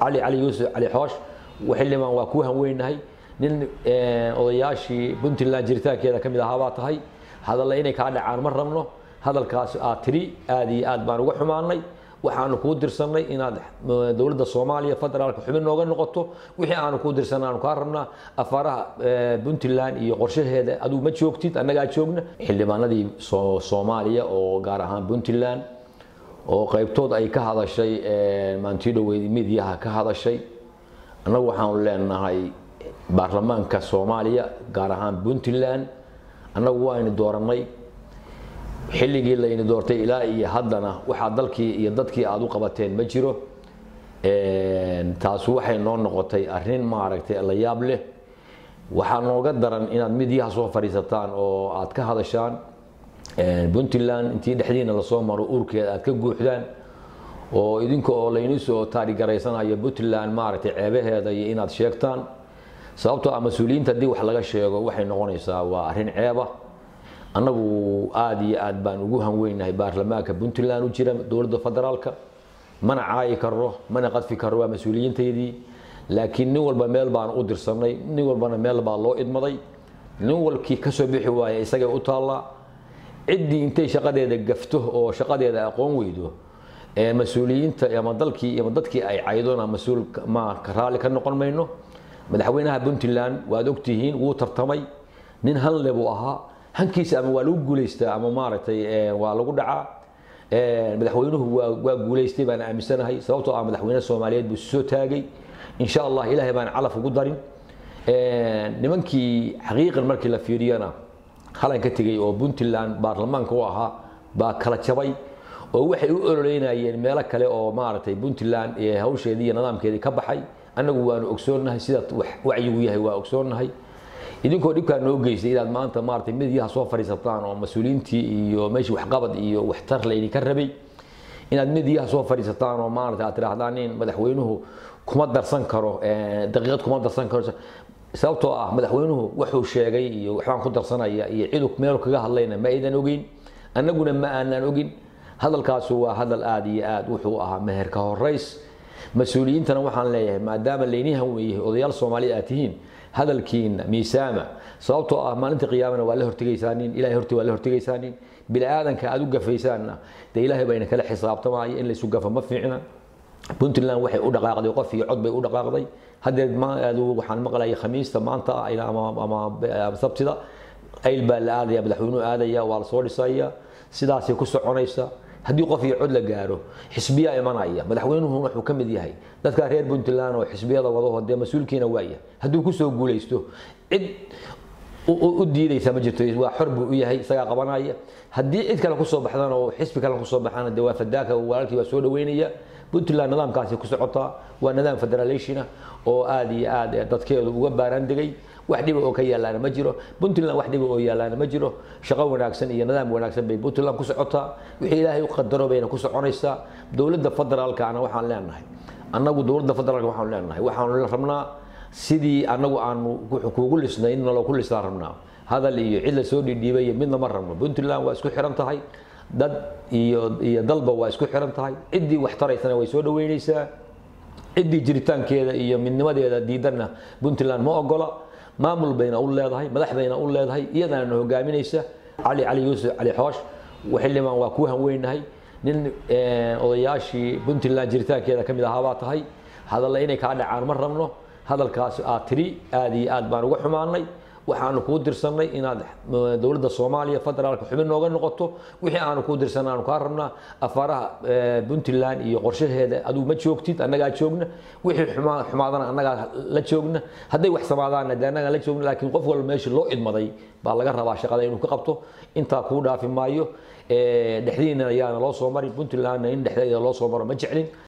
cali cali yuusuf cali xoosh xildhibaan waa ku hanweynahay nin odayaashii puntland jiritaankeeda ka mid ahaa baa tahay hadalla inay kaa dhacaan ma rabno hadalkaas aad tiri aad iyo aad baan uga xumaanay waxaanu kuu dirsannay inaad dowladda soomaaliya federaalka xubin nooga noqoto wixii aanu kuu dirsanay aanu kaa rabnaa afaaraha puntland iyo qorshaheeda aduu ma joogtid annagaa joogna xildhibaanadii soomaaliya oo gaar ahaan puntland oo qaybtood ay ka hadashay maantii dhoweyd midiyaha ka hadashay annagu waxaanu leenahay baarlamaanka soomaaliya gaar ahaan puntland annagu waaynu doorannay xilligii layni doortay ilaa iyo haddana waxaa dalkii iyo dadkii aad u qabateen ma jiro taasu waxay noo noqotay arrin maaragtay la yaab leh waxaa nooga daran inaad midyaha soo fadhiisataan oo aad ka hadashaan puntland intii dhexdiina lasoo maro uurkeeda aad ka guuxdaan oo idinka oo layni soo taarigaraysanayo puntland maaragtay ceebaheeda iyo inaad sheegtaan sababtoo ah mas-uuliyiinta haddii wax laga sheego waxay noqonaysaa waa arrin ceeba annagu aada iyo aad baan ugu hanweynahay baarlamaanka puntland u jira dowladda federaalka mana caayi karo mana qadfi karo waa mas-uuliyiintaydii laakiin nin walba meel baan u dirsanay nin walbana meel baa loo idmaday nin walkii kasoo bixi waaya isagay u taallaa ciddii intay shaqadeeda gafto oo shaqadeeda aqoon weydo mas-uuliyiinta ama dalkii ama dadkii ay caydona mas-uul ma raalli ka noqon mayno madaxweynaha puntland waad ogtihiin wuu tartamay nin hanle buu ahaa hankiisa ama waa lagu guulaystaa ama maaragtay waa lagu dhacaa madaxweynuhu waa guulaystay baan aaminsanahay sababtoo ah madaxweyne soomaaliyeed buu soo taagay insha allah ilaahay baan calaf ugu darin nimankii xaqiiqan markii la fiiriyana halan ka tegey oo puntland baarlamaanka u ahaa baa kala jabay oo waxay u ololeynayeen meelo kale oo maaragtay puntland hawsheedii iyo nidaamkeedii ka baxay annagu waanu ogsoonnahay sida wacyigu yahay waa ogsoonnahay idinkoo dhibkaa noo geystay inaad maanta maaragtay midyaha soo fadhiisataan oo mas-uuliyiintii iyo meeshii waxqabad iyo waxtar laydinka rabay inaad midyaha soo fadhiisataan oo maaragtay aad tidhaahdaan in madaxweynuhu kuma darsan karo daqiiqad kuma darsan karo sababtoo ah madaxweynuhu wuxuu sheegay iyo waxbaan ku darsanaya iyo cidu meel kaga hadlayna ma aydan ogeyn annaguna ma aanaan ogin hadalkaasu waa hadal aada iyo aad wuxuu ahaa meherka horeys mas-uuliyiintana waxaan leeyahay maadaama layni hanweeyey odayaal soomaaliya aad tihiin hadalkiina miisaama sababtoo ah maalinta qiyaamana waa la hortegaysaanin ilahay horti waa la hortegaysaanin bini aadanka aad u gafaysaanna dee ilaahay bayna kala xisaabtamaya in laysu gafo ma fiicna puntland waxay u dhaqaaqday qof iyo cod bay u dhaqaaqday haddeer waxaan maqlaya khamiista maanta ama sabtida ayl baa la aadaya madaxweynuhu aadaya waa lasoo dhisaya sidaasay ku soconaysa haddii qof iyo cod la gaaro xisbiyaa imanaya madaxweynuhu wuxuu ka mid yahay dadka reer puntland oo xisbiyada wadaho dee mas-uulkiina waaya hadduu kusoo guulaysto cid u diidaysa ma jirto waa xor buu u yahay isagaa qabanaya haddii cid kale kusoo baxdana oo xisbi kale kusoo baxana dee waa fadaaka walaalkii waa soo dhaweynaya puntland nidaamkaasi ku socotaa waa nidaam federalationa oo aada iyo aad dadkeedu uga baaraan degay wax dhiba oo ka yaalaana ma jiro puntland wax dhiba oo yaalaana ma jiro shaqo wanaagsan iyo nidaam wanaagsan bay puntland ku socotaa wixii ilaahay u qadaro bayna ku soconaysaa dowladda federaalkana waxaan leenahay annagu dowladda federaalka waxaan leenahay waxaanu rabnaa sidii annagu aanu kuugu lisnay in naloo ku lisnaan rabnaa hadal iyo cid la soo dhidhiibay midna ma rabno puntland waa isku xiran tahay dad iyo iyo dalba waa isku xiran tahay ciddii wax taraysana way soo dhaweynaysaa ciddii jiritaankeeda iyo midnimadeeda diidanna puntland ma ogola maamul bayna u leedahay madax bayna u leedahay iyadaana hogaaminaysa cali cali yuusuf cali xoosh xildhibaan waa ku hanweynahay nin odayaashii puntland jiritaankeeda ka mid ahaa baa tahay hadalla inay kaa dhacaan ma rabno hadalkaas aad tiri aada iyo aad baan uga xumaanay waxaanu kuu dirsannay inaad dowladda soomaaliya federaalka xubin nooga noqoto wixii aanu kuu dirsanay aanu kaa rabnaa afaaraha puntland iyo qorshaheeda aduu ma joogtid annagaa joogna wixii xumaadana annagaa la joogna hadday wax samaadaanna dee annagaa la joogna laakiin qof walba meeshii loo idmaday baa laga rabaa shaqada inuu ka qabto intaa kuu dhaafi maayo dhexdiina ayaana loo soo mari puntlandna in dhexdeeda loo soo maro ma jeclin